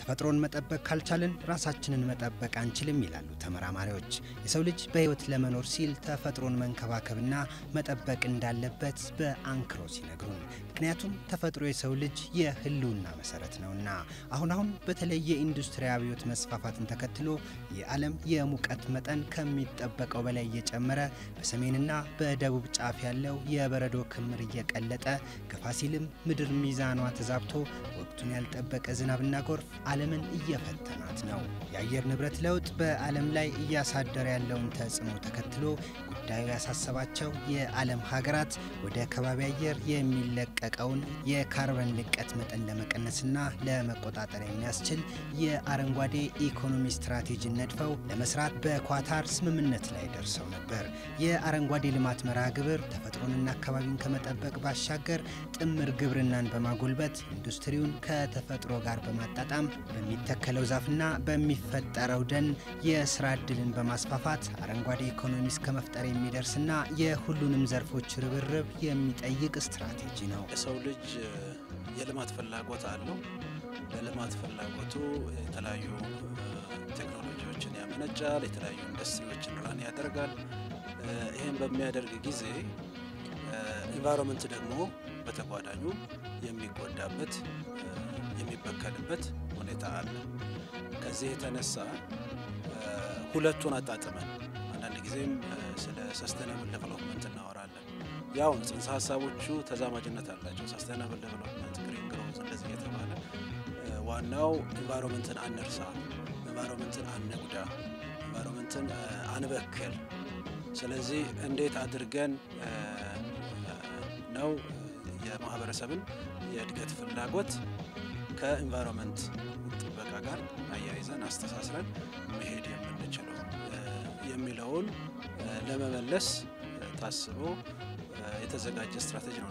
ተፈጥሮን መጠበቅ ካልቻልን ራሳችንን መጠበቅ አንችልም ይላሉ ተመራማሪዎች። የሰው ልጅ በሕይወት ለመኖር ሲል ተፈጥሮን መንከባከብና መጠበቅ እንዳለበት በአንክሮ ሲነግሩን፣ ምክንያቱም ተፈጥሮ የሰው ልጅ የህልውና መሰረት ነውና። አሁን አሁን በተለይ የኢንዱስትሪ አብዮት መስፋፋትን ተከትሎ የዓለም የሙቀት መጠን ከሚጠበቀው በላይ እየጨመረ በሰሜንና በደቡብ ጫፍ ያለው የበረዶ ክምር እየቀለጠ ገፋ ሲልም ምድር ሚዛኗ ተዛብቶ ወቅቱን ያልጠበቀ ዝናብና ጎርፍ ዓለምን እየፈተናት ነው። የአየር ንብረት ለውጥ በዓለም ላይ እያሳደረ ያለውን ተጽዕኖ ተከትሎ ጉዳዩ ያሳሰባቸው የዓለም ሀገራት ወደ ከባቢ አየር የሚለቀቀውን የካርበን ልቀት መጠን ለመቀነስና ለመቆጣጠር የሚያስችል የአረንጓዴ ኢኮኖሚ ስትራቴጂን ነድፈው ለመስራት በኳታር ስምምነት ላይ ደርሰው ነበር። የአረንጓዴ ልማት መርሃ ግብር ተፈጥሮንና አካባቢን ከመጠበቅ ባሻገር ጥምር ግብርናን በማጎልበት ኢንዱስትሪውን ከተፈጥሮ ጋር በማጣጣም በሚተከለው ዛፍና በሚፈጠረው ደን የስራ ዕድልን በማስፋፋት አረንጓዴ ኢኮኖሚ እስከ መፍጠር የሚደርስና የሁሉንም ዘርፎች ርብርብ የሚጠይቅ ስትራቴጂ ነው። የሰው ልጅ የልማት ፍላጎት አለው። ለልማት ፍላጎቱ የተለያዩ ቴክኖሎጂዎችን ያመነጫል፣ የተለያዩ ኢንዱስትሪዎችን ራን ያደርጋል። ይህም በሚያደርግ ጊዜ ኢንቫይሮንመንት ደግሞ በተጓዳኙ የሚጎዳበት የሚበከልበት ሁኔታ አለ። ከዚህ የተነሳ ሁለቱን አጣጥመን አንዳንድ ጊዜም ስለ ሰስተናብል ዴቨሎፕመንት እናወራለን። ያው ጽንሰ ሀሳቦቹ ተዛማጅነት አላቸው። ሰስተናብል ዴቨሎፕመንት፣ ግሪን ግሮዝ እንደዚህ የተባለ ዋናው ኢንቫይሮንመንትን አንርሳ፣ ኢንቫይሮንመንትን አንጉዳ፣ ኢንቫይሮንመንትን አንበክል። ስለዚህ እንዴት አድርገን ነው የማህበረሰብን የእድገት ፍላጎት ከኢንቫይሮንመንት ጥበቃ ጋር አያይዘን አስተሳስረን መሄድ የምንችለው የሚለውን ለመመለስ ታስቦ የተዘጋጀ ስትራቴጂ ነው።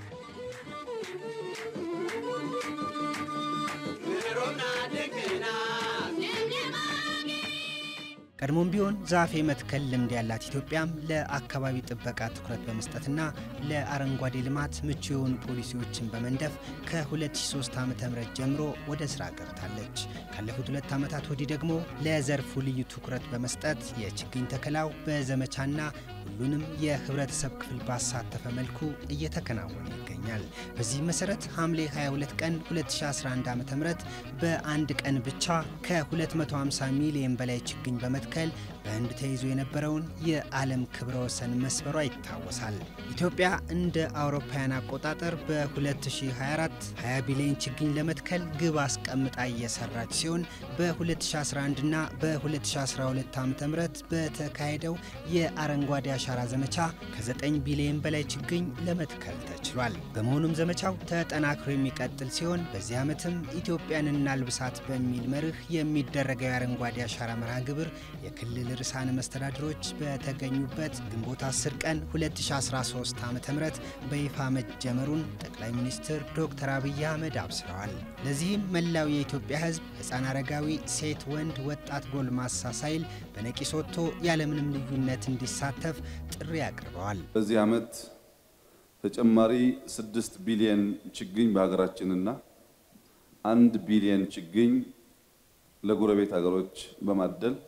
ቀድሞም ቢሆን ዛፍ የመትከል ልምድ ያላት ኢትዮጵያም ለአካባቢ ጥበቃ ትኩረት በመስጠትና ለአረንጓዴ ልማት ምቹ የሆኑ ፖሊሲዎችን በመንደፍ ከ2003 ዓ.ም ጀምሮ ወደ ስራ ገብታለች። ካለፉት ሁለት ዓመታት ወዲህ ደግሞ ለዘርፉ ልዩ ትኩረት በመስጠት የችግኝ ተከላው በዘመቻና ሁሉንም የህብረተሰብ ክፍል ባሳተፈ መልኩ እየተከናወነ ይገኛል። በዚህ መሰረት ሐምሌ 22 ቀን 2011 ዓ.ም በአንድ ቀን ብቻ ከ250 ሚሊዮን በላይ ችግኝ በመትከል በህንድ ተይዞ የነበረውን የዓለም ክብረ ወሰን መስበሯ ይታወሳል። ኢትዮጵያ እንደ አውሮፓውያን አቆጣጠር በ2024 20 ቢሊዮን ችግኝ ለመትከል ግብ አስቀምጣ እየሰራች ሲሆን በ2011 እና በ2012 ዓ.ም በተካሄደው የአረንጓዴ አሻራ ዘመቻ ከ9 ቢሊዮን በላይ ችግኝ ለመትከል ተችሏል። በመሆኑም ዘመቻው ተጠናክሮ የሚቀጥል ሲሆን በዚህ ዓመትም ኢትዮጵያን እናልብሳት በሚል መርህ የሚደረገው የአረንጓዴ አሻራ መርሃ ግብር የክልል ርዕሳነ መስተዳድሮች በተገኙበት ግንቦት 10 ቀን 2013 ዓ ም በይፋ መጀመሩን ጠቅላይ ሚኒስትር ዶክተር አብይ አህመድ አብስረዋል። ለዚህም መላው የኢትዮጵያ ሕዝብ ሕፃን፣ አረጋዊ፣ ሴት፣ ወንድ፣ ወጣት፣ ጎልማሳ ሳይል በነቂስ ወጥቶ ያለምንም ልዩነት እንዲሳተፍ ጥሪ አቅርበዋል። በዚህ ዓመት ተጨማሪ 6 ቢሊየን ችግኝ በሀገራችንና አንድ ቢሊየን ችግኝ ለጎረቤት ሀገሮች በማደል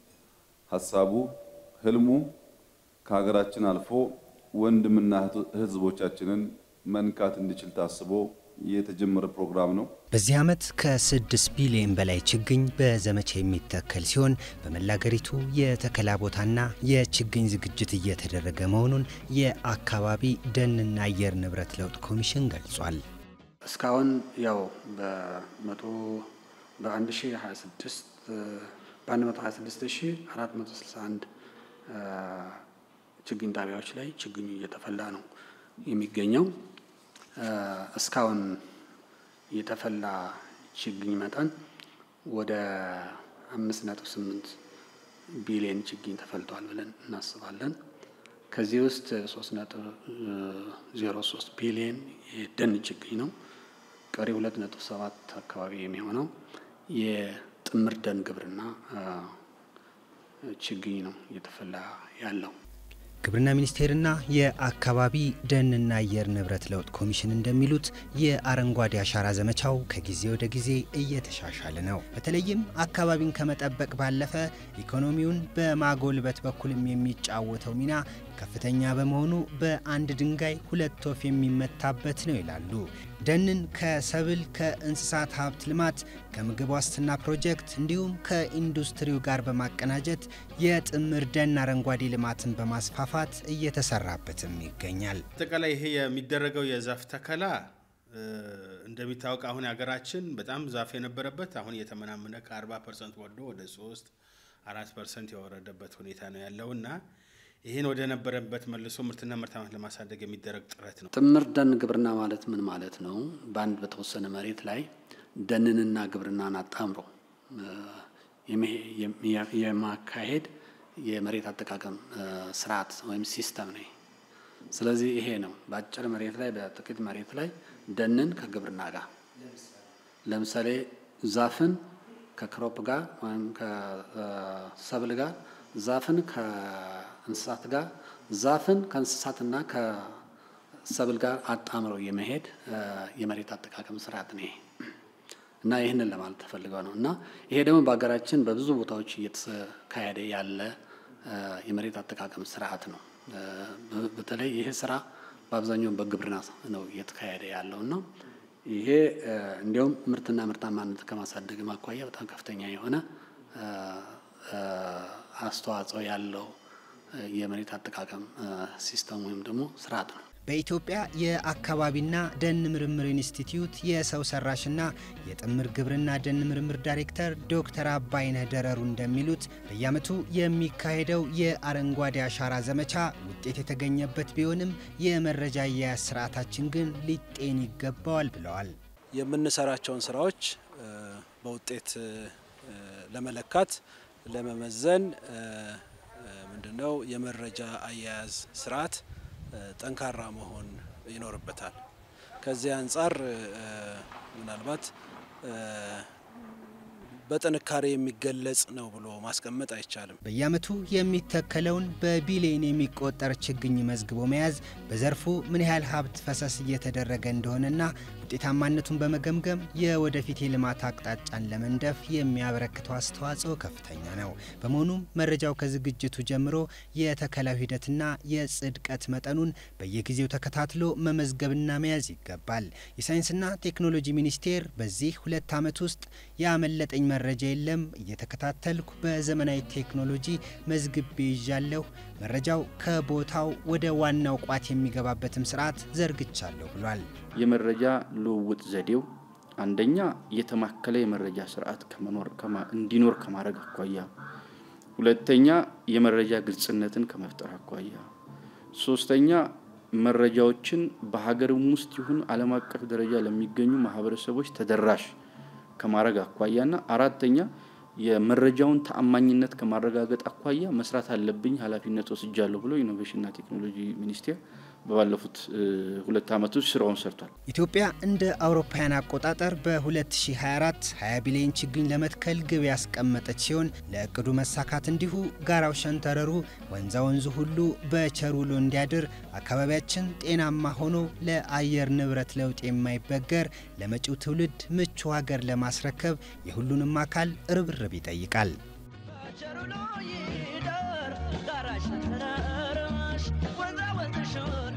ሀሳቡ ህልሙ ከሀገራችን አልፎ ወንድምና ህዝቦቻችንን መንካት እንዲችል ታስቦ የተጀመረ ፕሮግራም ነው። በዚህ ዓመት ከ6 ቢሊዮን በላይ ችግኝ በዘመቻ የሚተከል ሲሆን በመላ አገሪቱ የተከላ ቦታና የችግኝ ዝግጅት እየተደረገ መሆኑን የአካባቢ ደንና አየር ንብረት ለውጥ ኮሚሽን ገልጿል። እስካሁን ያው በመቶ በአንድ ሺ 26 በ126461 ችግኝ ጣቢያዎች ላይ ችግኙ እየተፈላ ነው የሚገኘው። እስካሁን የተፈላ ችግኝ መጠን ወደ አምስት ነጥብ ስምንት ቢሊዮን ችግኝ ተፈልቷል ብለን እናስባለን። ከዚህ ውስጥ ሶስት ነጥብ ዜሮ ሶስት ቢሊዮን የደን ችግኝ ነው። ቀሪ ሁለት ነጥብ ሰባት አካባቢ የሚሆነው የጥምር ደን ግብርና ችግኝ ነው እየተፈላ ያለው። ግብርና ሚኒስቴርና የአካባቢ ደንና አየር ንብረት ለውጥ ኮሚሽን እንደሚሉት የአረንጓዴ አሻራ ዘመቻው ከጊዜ ወደ ጊዜ እየተሻሻለ ነው። በተለይም አካባቢን ከመጠበቅ ባለፈ ኢኮኖሚውን በማጎልበት በኩልም የሚጫወተው ሚና ከፍተኛ በመሆኑ በአንድ ድንጋይ ሁለት ወፍ የሚመታበት ነው ይላሉ። ደንን ከሰብል ከእንስሳት ሀብት ልማት ከምግብ ዋስትና ፕሮጀክት እንዲሁም ከኢንዱስትሪው ጋር በማቀናጀት የጥምር ደን አረንጓዴ ልማትን በማስፋፋት እየተሰራበትም ይገኛል። አጠቃላይ ይሄ የሚደረገው የዛፍ ተከላ እንደሚታወቅ አሁን ሀገራችን በጣም ዛፍ የነበረበት አሁን እየተመናመነ ከ40 ፐርሰንት ወርዶ ወደ 3 4 ፐርሰንት የወረደበት ሁኔታ ነው ያለው እና ይህን ወደ ነበረበት መልሶ ምርትና ምርታማነት ለማሳደግ የሚደረግ ጥረት ነው። ጥምር ደን ግብርና ማለት ምን ማለት ነው? በአንድ በተወሰነ መሬት ላይ ደንንና ግብርናን አጣምሮ የማካሄድ የመሬት አጠቃቀም ስርዓት ወይም ሲስተም ነው። ስለዚህ ይሄ ነው በአጭር መሬት ላይ በጥቂት መሬት ላይ ደንን ከግብርና ጋር ለምሳሌ ዛፍን ከክሮፕ ጋር ወይም ከሰብል ጋር ዛፍን ከእንስሳት ጋር ዛፍን ከእንስሳትና ከሰብል ጋር አጣምረው የመሄድ የመሬት አጠቃቀም ስርዓት ነው ይሄ እና ይህንን ለማለት ተፈልገው ነው እና ይሄ ደግሞ በሀገራችን በብዙ ቦታዎች እየተካሄደ ያለ የመሬት አጠቃቀም ስርዓት ነው። በተለይ ይሄ ስራ በአብዛኛው በግብርና ነው እየተካሄደ ያለው እና ይሄ እንዲያውም ምርትና ምርታማነት ከማሳደግ አኳያ በጣም ከፍተኛ የሆነ አስተዋጽኦ ያለው የመሬት አጠቃቀም ሲስተም ወይም ደግሞ ስርዓት ነው። በኢትዮጵያ የአካባቢና ደን ምርምር ኢንስቲትዩት የሰው ሰራሽና የጥምር ግብርና ደን ምርምር ዳይሬክተር ዶክተር አባይነህ ደረሩ እንደሚሉት በየዓመቱ የሚካሄደው የአረንጓዴ አሻራ ዘመቻ ውጤት የተገኘበት ቢሆንም የመረጃ አያያዝ ስርዓታችን ግን ሊጤን ይገባዋል ብለዋል። የምንሰራቸውን ስራዎች በውጤት ለመለካት ለመመዘን ምንድነው የመረጃ አያያዝ ስርዓት ጠንካራ መሆን ይኖርበታል። ከዚህ አንጻር ምናልባት በጥንካሬ የሚገለጽ ነው ብሎ ማስቀመጥ አይቻልም። በየዓመቱ የሚተከለውን በቢሊዮን የሚቆጠር ችግኝ መዝግቦ መያዝ በዘርፉ ምን ያህል ሀብት ፈሰስ እየተደረገ እንደሆነና ውጤታማነቱን በመገምገም የወደፊት የልማት አቅጣጫን ለመንደፍ የሚያበረክተው አስተዋጽኦ ከፍተኛ ነው። በመሆኑም መረጃው ከዝግጅቱ ጀምሮ የተከላው ሂደትና የጽድቀት መጠኑን በየጊዜው ተከታትሎ መመዝገብና መያዝ ይገባል። የሳይንስና ቴክኖሎጂ ሚኒስቴር በዚህ ሁለት ዓመት ውስጥ ያመለጠኝ መረጃ የለም፣ እየተከታተልኩ በዘመናዊ ቴክኖሎጂ መዝግቤ ይዣለሁ፣ መረጃው ከቦታው ወደ ዋናው ቋት የሚገባበትም ስርዓት ዘርግቻለሁ ብሏል። የመረጃ ልውውጥ ዘዴው አንደኛ የተማከለ የመረጃ ስርዓት እንዲኖር ከማድረግ አኳያ፣ ሁለተኛ የመረጃ ግልጽነትን ከመፍጠር አኳያ፣ ሶስተኛ መረጃዎችን በሀገርም ውስጥ ይሁን ዓለም አቀፍ ደረጃ ለሚገኙ ማህበረሰቦች ተደራሽ ከማድረግ አኳያና አራተኛ የመረጃውን ተአማኝነት ከማረጋገጥ አኳያ መስራት አለብኝ ኃላፊነት ወስጃለሁ ብሎ ኢኖቬሽንና ቴክኖሎጂ ሚኒስቴር በባለፉት ሁለት ዓመት ውስጥ ስራውን ሰርቷል። ኢትዮጵያ እንደ አውሮፓውያን አቆጣጠር በ2024 20 ቢሊዮን ችግኝ ለመትከል ግብ ያስቀመጠች ሲሆን ለእቅዱ መሳካት እንዲሁ ጋራው ሸንተረሩ ወንዛ ወንዙ ሁሉ በቸር ውሎ እንዲያድር አካባቢያችን ጤናማ ሆኖ ለአየር ንብረት ለውጥ የማይበገር ለመጪው ትውልድ ምቹ ሀገር ለማስረከብ የሁሉንም አካል ርብርብ ይጠይቃል። Sure.